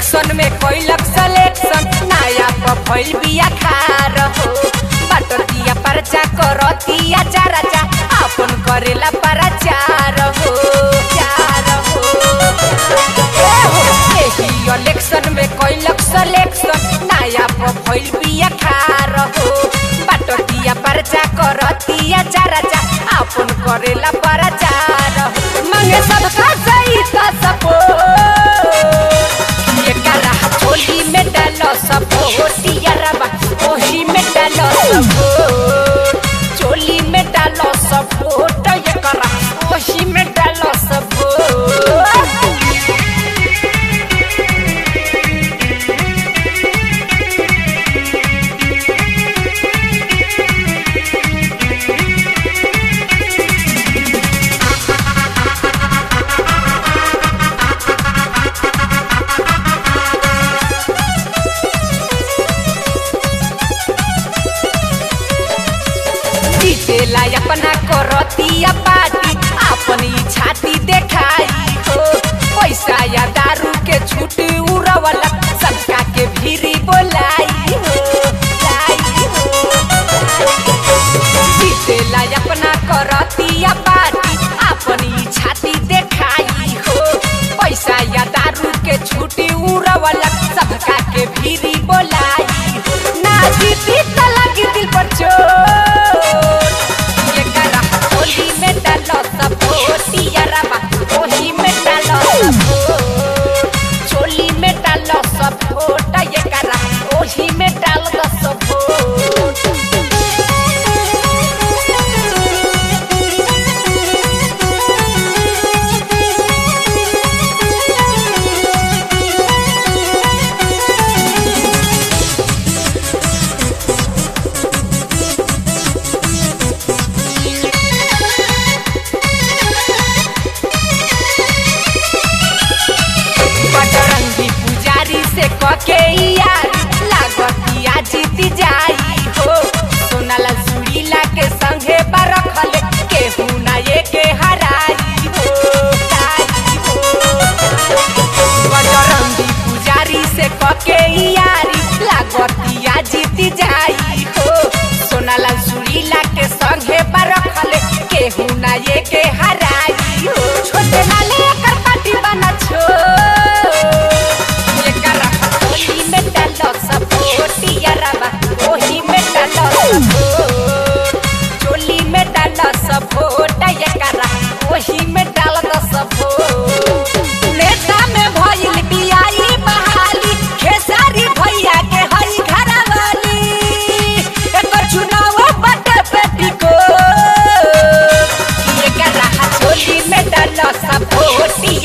Election में कैलक selection नया पर भइल बिया खार हो बटतिया परचा करतिया चाराचा अपन करेला परचार हो चार हो ए हो एही इलेक्शन में कैलक सिलेक्शन नया पर भइल बिया खार हो बटतिया परचा करतिया चाराचा अपन करेला परचार हो मांगे सबका सही का सपोर्ट ये करा होली में डालो सब होतिया रबा ओही में डालो सब चोली में डालो सब वोट ये करा ओही में डालो सब जीतेला अपना करतिया पार्टी अपनी छाती देखाई हो पैसा या दारू के छूट उड़वला सबका के भीरी बोलाई हो लाई हो जीतेला अपना करतिया पार्टी अपनी छाती देखाई हो पैसा या दारू के छूटी उड़वला सबका के भीरी बोलाई हो ना जीती त लगी दिल पर चोट ये करा होली में डालो सब होतिया रबा ओही में डालो सब वोट। चोली में डालो सब वोट ये करा ओही में डाल दो सब वोट। बजरंगी पुजारी से कके यार लागतिया जीती जाई हो सोनाला सुरीला के संगे बरखल केहू ना ये के हराई हो ताई हो बजरंगी पुजारी से कके यारी लागतिया जीती जाई हो सोनाला सुरीला के संगे बरखल केहू ना ये के हराई हो छोटे नाले कर पार्टी बना छो ये करा होली में डालो सब होतिया रबा ओही में डालो सब वोट। चोली में डालो सब वोट ये करा ओही में डाल दो सब वोट। नेता में भइल बियाई बहाली खेसारी भैया के हई घरवाली एकर चुनाव बटे बेटी को ये करा होली में डालो सब वोट